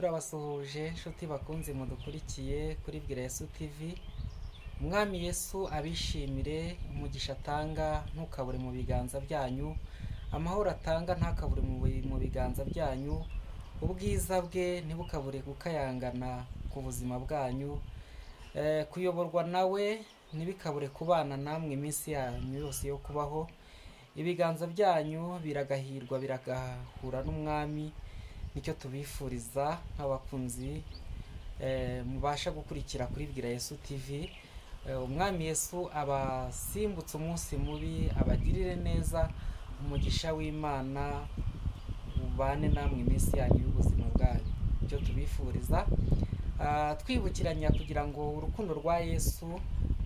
turabasuhuje inshuti bakunze mudukurikiye kuri Yesu TV umwami Yesu abishimire umugisha atanga ntukabure mu biganza byanyu amahoro atanga ntakabure mu bi- mu biganza byanyu ubwiza bwe ntibukabure gukayangana ku buzima bwanyu Eh, kuyoborwa nawe ntibikabure kubana namwe iminsi yanyu yose yo kubaho ibiganza byanyu biragahirwa biragahura n'umwami nicyo tubifuriza nk'abakunzi eh, mubasha gukurikira kuri Bwira Yesu TV Eh, umwami Yesu abasimbutse umunsi mubi abagirire neza umugisha w'Imana ubane namwe iminsi yanyu y'ubuzima bwanyu nicyo tubifuriza Ah, twibukiranya kugira ngo urukundo rwa Yesu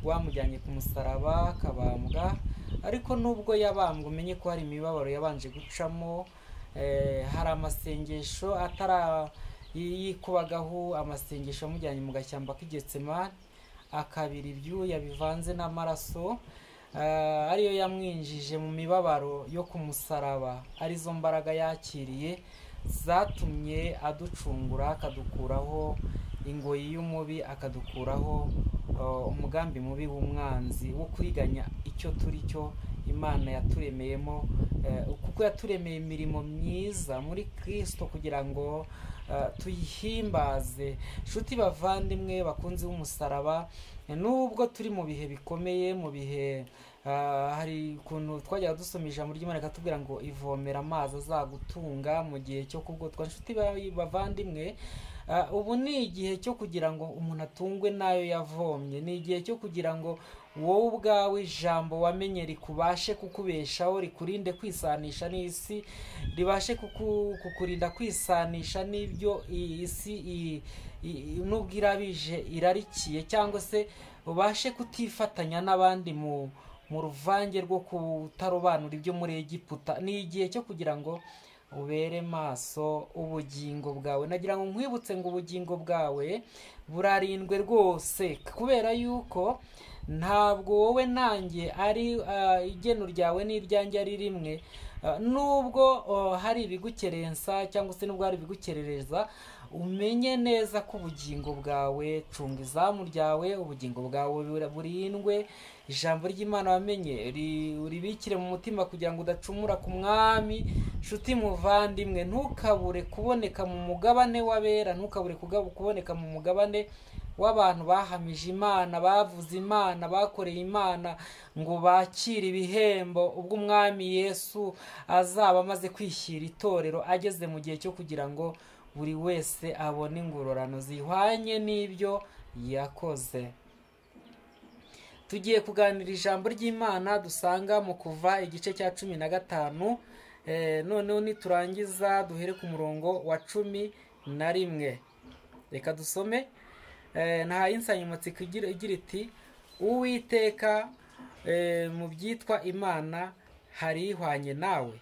rwamujyanye ku musaraba akabambwa ariko nubwo yabambwe umenye ko hari imibabaro yabanje gucamo eh, hari amasengesho atara yikubagaho amasengesho amujyanye mu gashyamba k'igetsema akabira ibyuya bivanze n'amaraso ah, ariyo yamwinjije mu mibabaro yo ku musaraba arizo mbaraga yakiriye zatumye aducungura akadukuraho ingoyi y'umubi akadukuraho uh, umugambi mubi w'umwanzi wo kuriganya icyo turi cyo imana yaturemeyemo eh, kuko yaturemeye imirimo myiza muri kristo kugira ngo eh, tuyihimbaze nshuti bavandimwe bakunzi b'umusaraba eh, nubwo turi mu bihe bikomeye mu bihe ah, hari ukuntu twajyaga dusoma ijambo ry'imana rikatubwira ngo ivomera amazi azagutunga mu gihe cyo kugotwa nshuti ba- bavandimwe Ah, ubu ni igihe cyo kugira ngo umuntu atungwe n'ayo yavomye ni igihe cyo kugira ngo wowe ubwawe ijambo wamenye rikubashe kukubeshaho rikurinde kwisanisha n'isi ribashe kuku- kukurinda kwisanisha n'ibyo iyi isi iyi- iyi- nubwo irabije irarikiye cyangwa se ubashe kutifatanya n'abandi mu mu ruvange rwo kutarobanura ibyo muri Egiputa ni igihe cyo kugira ngo ubere maso ubugingo bwawe nagira ngo nkwibutse ngo ubugingo bwawe burarindwe rwose kubera yuko ntabwo wowe nanjye ari ah, igeno ryawe n'iryanjye ari rimwe Ah, nubwo oh, hari ibigukerensa cyangwa se nubwo hari ibigukerereza umenye neza ko ubugingo bwawe cunga izamu ryawe ubugingo bwawe bura- burindwe ijambo ry'imana wamenye ri- uribikire mu mutima kugira ngo udacumura ku mwami nshuti muvandimwe ntukabure kuboneka mu mugabane w'abera ntukabure kuga- kuboneka mu mugabane w'abantu bahamije imana bavuze imana bakoreye imana ngo bakire ibihembo ubwo umwami yesu azaba amaze kwishyira itorero ageze mu gihe cyo kugira ngo buri wese abone ingororano zihwanye n'ibyo yakoze tugiye kuganira ijambo ry'imana dusanga mu kuva igice cya cumi na gatanu Eh, noneho niturangiza duhere ku murongo wa cumi na rimwe reka dusome Eh, nta insanganyamatsiko igira igira iti uwiteka eh, mu byitwa imana harihwanye nawe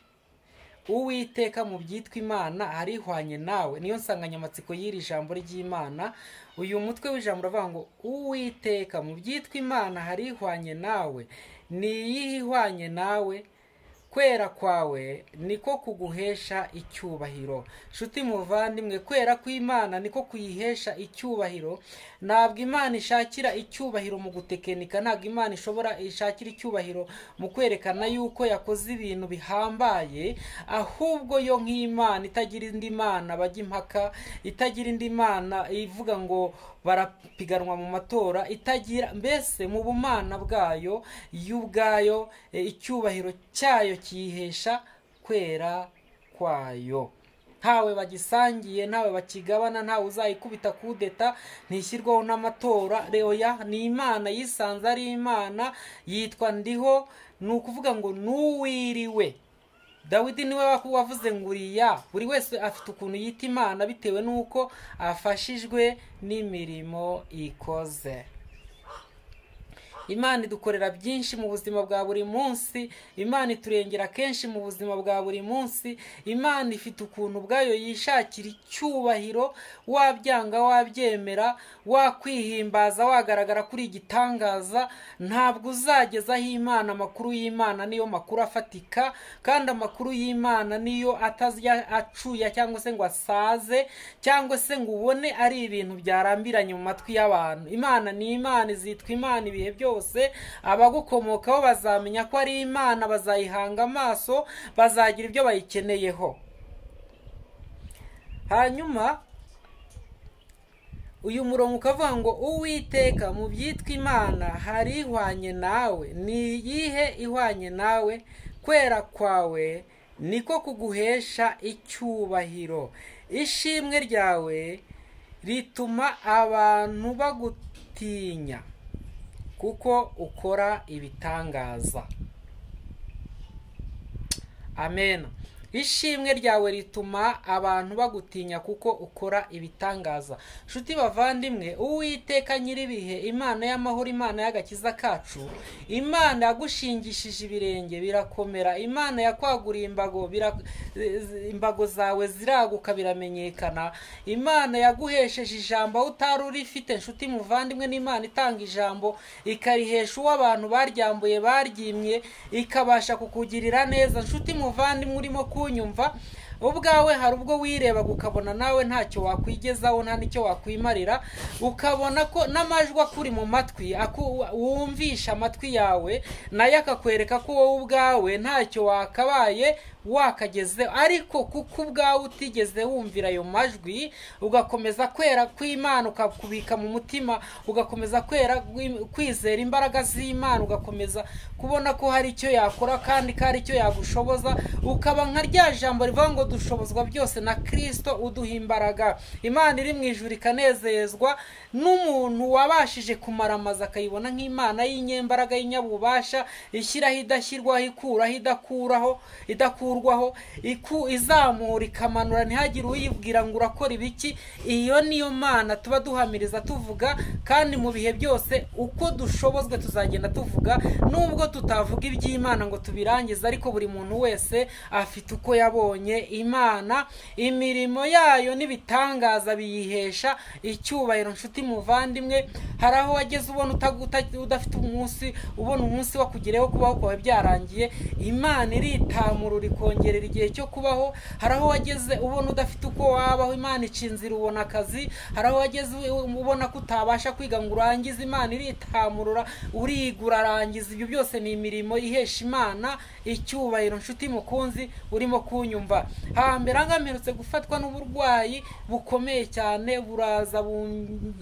uwiteka mu byitwa imana arihwanye nawe niyo nsanganyamatsiko y'iri jambo ry'imana uyu mutwe w'ijambo uravuga ngo uwiteka mu byitwa imana harihwanye nawe ni iyihe ihwanye nawe kwera kwawe niko kuguhesha icyubahiro nshuti muvandimwe kwera kw'imana niko kuyihesha icyubahiro ntabwo imana ishakira icyubahiro mu gutekinika ntabwo imana ishobora ishakira icyubahiro mu kwerekana yuko yakoze ibintu bihambaye ahubwo yo nk'imana itagira indi mana bajya impaka itagira indi mana ivuga ngo barapiganwa mu matora itagira mbese mu bumana bwayo yo ubwayo e, icyubahiro cyayo kiyihesha kwera kwayo ntawe bagisangiye ntawe bakigabana ntawe uzayikubita kudeta ntishyirwaho n'amatora reoya ni imana yisanze ari imana yitwa ndiho ni ukuvuga ngo n'uwiriwe dawidi niwe waku- wavuze ngo uriya buri wese afite ukuntu yita imana bitewe n'uko afashijwe n'imirimo ikoze imana idukorera byinshi mu buzima bwa buri munsi imana iturengera kenshi mu buzima bwa buri munsi imana ifite ukuntu ubwayo yishakira icyubahiro wabyanga wabyemera wakwihimbaza wagaragara kuri igitangaza ntabwo uzageza aho imana amakuru y'imana niyo makuru afatika kandi amakuru y'imana niyo atazya acuya cyangwa se ngo asaze cyangwa se ngo ubone ari ibintu byarambiranye mu matwi y'abantu imana ni imana izitwa imana ibihe byose abagukomokaho bazamenya ko ari imana bazayihanga amaso bazagira ibyo bayikeneyeho hanyuma uyu murongo ukavuga ngo uwiteka mu byitwa imana hari ihwanye nawe ni iyihe ihwanye nawe kwera kwawe niko kuguhesha icyubahiro ishimwe ryawe rituma abantu bagutinya kuko ukora ibitangaza amen ishimwe ryawe rituma abantu bagutinya kuko ukora ibitangaza nshuti bavandimwe uwiteka nyir'ibihe imana y'amahoro imana y'agakiza kacu imana yagushingishije ibirenge birakomera imana yakwaguriye imbago bira- imbago zawe ziraguka biramenyekana imana yaguhesheje ijambo aho utari urifite nshuti muvandimwe n'imana itanga ijambo ikarihesha uwo abantu baryambuye baryimye ikabasha kukugirira neza nshuti muvandimwe urimo kunyumva ubwawe hari ubwo wirebaga ukabona nawe ntacyo wakwigezaho nta n'icyo wakwimarira ukabona ko n'amajwi akuri mu matwi aku- wumvisha amatwi yawe nayo akakwereka ko wowe ubwawe ntacyo wakabaye wakageze ariko kuko ubwawe utigeze wumvira ayo majwi ugakomeza kwera kw'imana ukakubika mu mutima ugakomeza kwera kw'i- kwizera imbaraga z'imana ugakomeza kubona ko hari icyo yakora kandi ko hari icyo yagushoboza ukaba nka rya jambo rivuga ngo dushobozwa byose na kirisito uduha imbaraga imana iri mu ijuru ikanezezwa n'umuntu wabashije kumaramaza akayibona nk'imana y'inyembaraga y'inyabubasha ishyiraho idashyirwaho ikuraho idakuraho idakurwaho iku izamura ikamanura ntihagire uyibwira ngo urakora ibiki iyo niyo mana tuba duhamiriza tuvuga kandi mu bihe byose uko dushobozwe tuzagenda tuvuga nubwo tutavuga iby'imana ngo tubirangize ariko buri muntu wese afite uko yabonye imana imirimo yayo n'ibitangaza biyihesha icyubahiro nshuti muvandimwe hari aho wageze ubona utagu- uta- udafite umunsi ubona umunsi wakugereho kubaho kwawe byarangiye imana iritamurura ikongerera igihe cyo kubaho hari aho wageze ubona udafite uko wabaho imana ica inzira ubona akazi hari aho wageze u- ubona ko utabasha kwiga ngo urangize imana iritamurura urigura arangiza ibyo byose ni imirimo ihesha imana icyubahiro nshuti mukunzi urimo kunyumva hambere aha ngaha mperutse gufatwa n'uburwayi bukomeye cyane buraza bum-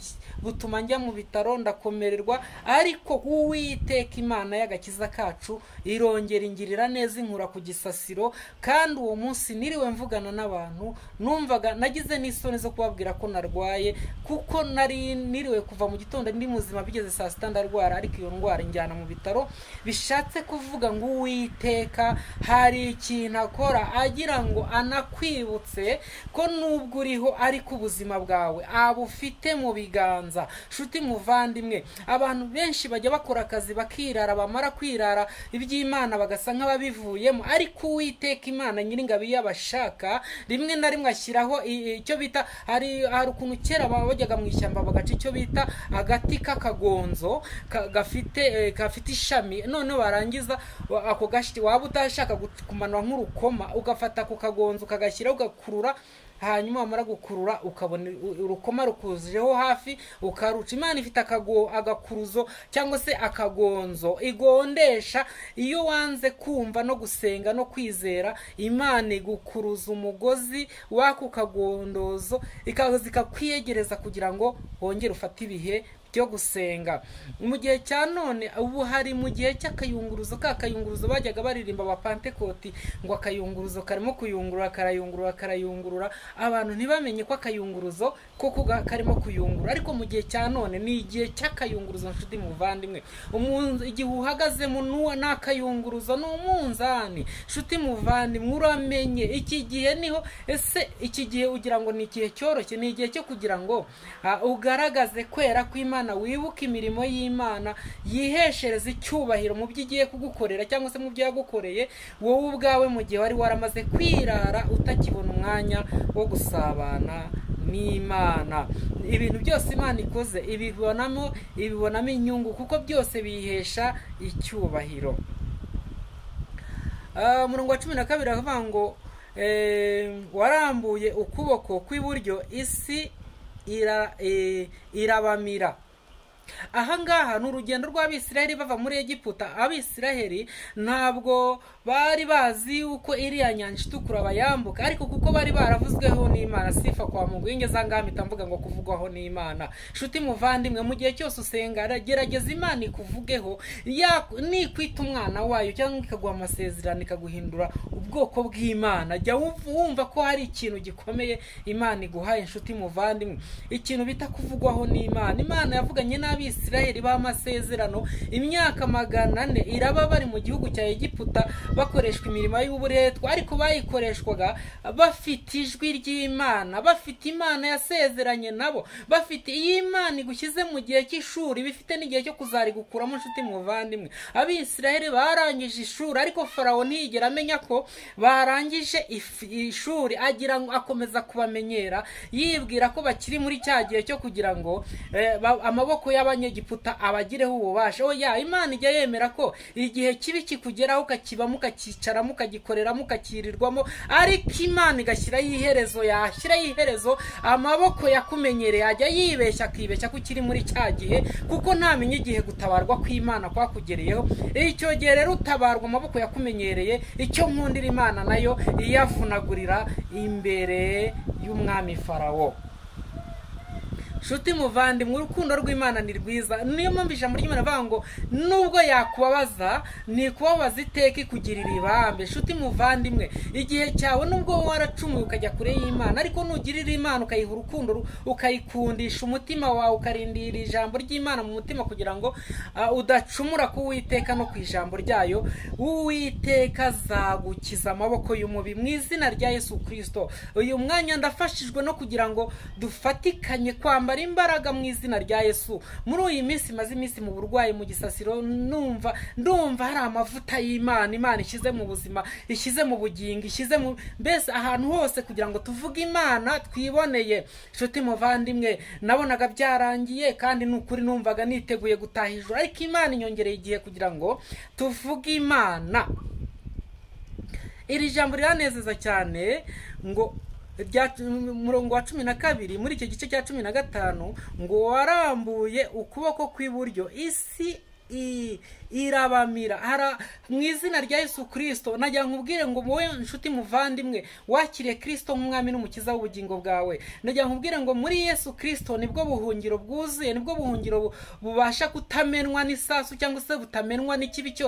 butuma njya mu bitaro ndakomererwa ariko uwiteka imana y'agakiza kacu irongera ingirira neza inkura ku gisasiro kandi uwo munsi niriwe mvugana n'abantu numvaga nagize n'isoni zo kubabwira ko narwaye kuko nari niriwe kuva mu gitondo ndi muzima bigeze saa sita ndarwara ariko iyo ndwara injyana mu bitaro bishatse kuvuga ngo uwiteka hari ikintu akora agira ngo anakwibutse ko nubwo uriho ariko ubuzima bwawe abufite mu biganza nshuti muvandimwe abantu benshi bajya bakora akazi bakirara bamara kwirara iby'imana bagasa nk'ababivuyemo ariko uwiteka imana nyiringabo iyo abashaka rimwe na rimwe ashyiraho i- i- icyo bita hari hari ukuntu kera baba bajyaga mu ishyamba bagaca icyo bita agati k'akagonzo ka- gafite eh, gafite ishami noneho warangiza wa- ako gashiti waba utashaka gu- kumanura nk'urukoma ugafata ako kagonzo ukagashyiraho ugakurura hanyuma wamara gukurura ukabona u- urukoma rukuzijeho hafi ukaruca imana ifite akago- agakuruzo cyangwa se akagonzo igondesha iyo wanze kumva no gusenga no kwizera imana igukuruza umugozi w'ako kagondozo ikaza ikakwiyegereza kugira ngo wongere ufate ibihe byo gusenga mu gihe cya none ubu hari mu gihe cy'akayunguruzo ka kayunguruzo bajyaga baririmba abapantekoti ngo akayunguruzo karimo kuyungurura karayungurura karayungurura abantu ntibamenye ko akayunguruzo koko ga- karimo kuyungurura ariko mu gihe cya none ni igihe cy'akayunguruzo nshuti muvandimwe umunzu igihe uhagazemo n'uwo n'akayunguruzo ni umunzani nshuti muvandimwe uramenye iki gihe niho ese iki gihe ugira ngo ni igihe cyoroshye ni igihe cyo kugira ngo ah, ugaragaze kwera kw'imana umwana wibuka imirimo y'imana yiheshereze icyubahiro mu byo igiye kugukorera cyangwa se mu byo yagukoreye wowe ubwawe mu gihe wari waramaze kwirara utakibona umwanya wo gusabana n'imana ibintu byose imana ikoze ibibonamo ibibonamo inyungu kuko byose biyihesha icyubahiro umurongo wa cumi na kabiri aravuga ngo warambuye ukuboko kw'iburyo isi irabamira ahangaha ni urugendo rw'abisiraheli bava muri egiputa abisiraheli ntabwo bari bazi uko iriya nyanja itukura bayambuka ariko kuko bari baravuzweho n'imana sifa kwa mungu y'ingezangami mvuga ngo kuvugwaho n'imana nshuti muvandimwe mu gihe cyose usenga gerageza imana ikuvugeho nikwita umwana wayo cyangwa ikaguha amasezerano ikaguhindura ubwoko bw'imana jya wumva ko hari ikintu gikomeye imana iguhaye inshuti muvandimwe ikintu bita kuvugwaho n'imana imana yavuganye nabi abisirayeli b'amasezerano imyaka magana ane iraba bari mu gihugu cya egiputa bakoreshwa imirimo y'uburetwa ariko bayikoreshwaga bafite ijwi ry'imana bafite imana yasezeranye nabo bafite iyi imana igushyize mu gihe cy'ishuri bifite n'igihe cyo kuzarigukuramo inshuti muvandimwe abisirayeli barangije ishuri ariko farawo ntiyigera amenya ko barangije ishuri agira ngo akomeza kubamenyera yibwira ko bakiri muri cya gihe cyo kugira ngo amaboko y'abanyegiputa abagireho ububasha oya imana ijya yemera ko igihe kibi kikugeraho ukakibamo ukakicaramo ukagikoreramo ukakirirwamo ariko imana igashyiraho iherezo yashyiraho iherezo amaboko yakumenyereye ajya yibeshya akibeshya ko ukiri muri cya gihe kuko ntamenya igihe gutabarwa kw'imana kwakugereyeho icyo gihe rero utabarwa amaboko yakumenyereye icyo nkundira imana nayo iyavunagurira imbere y'umwami farawo nshuti muvandimwe urukundo rw'imana ni rwiza niyo mpamvu ijambo ry'imana avuga ngo nubwo yakubabaza ni kubabaza iteka ikugirira ibambe nshuti muvandimwe igihe cyawe nubwo waracumuye ukajya kure y'imana ariko nugirira imana ukayiha urukundo ukayikundisha umutima wawe ukarindira ijambo ry'imana mu mutima kugira ngo udacumura ku witeka no ku ijambo ryayo uwiteka azagukiza amaboko y'umubi mu izina rya yesu kirisito uyu mwanya ndafashijwe no kugira ngo dufatikanye kwambara imbaraga mu izina rya yesu muri uyu minsi maze iminsi mu burwayi mu gisasiro numva ndumva hari amavuta y'imana imana ishyize mu buzima ishyize mu bugingo ishyize mu mbese ahantu hose kugira ngo tuvuge imana twiboneye inshuti muvandimwe nabonaga byararangiye kandi ni ukuri numvaga niteguye gutaha ijoro ariko imana inyongereye igihe kugira ngo tuvuge imana iri jambo riranezeza cyane ngo umurongo wa cumi na kabiri muri icyo gice cya cumi na gatanu ngo warambuye ukuboko kw'iburyo isi irabamira mu izina rya Yesu kirisito najya nkubwire ngo wowe inshuti muvandimwe wakiriye kirisito nk'umwami n'umukiza w'ubugingo bwawe najya nkubwire ngo muri Yesu kirisito nibwo buhungiro bwuzuye nibwo buhungiro bubasha kutamenwa n'isasu cyangwa se butamenwa n'ikibi cyose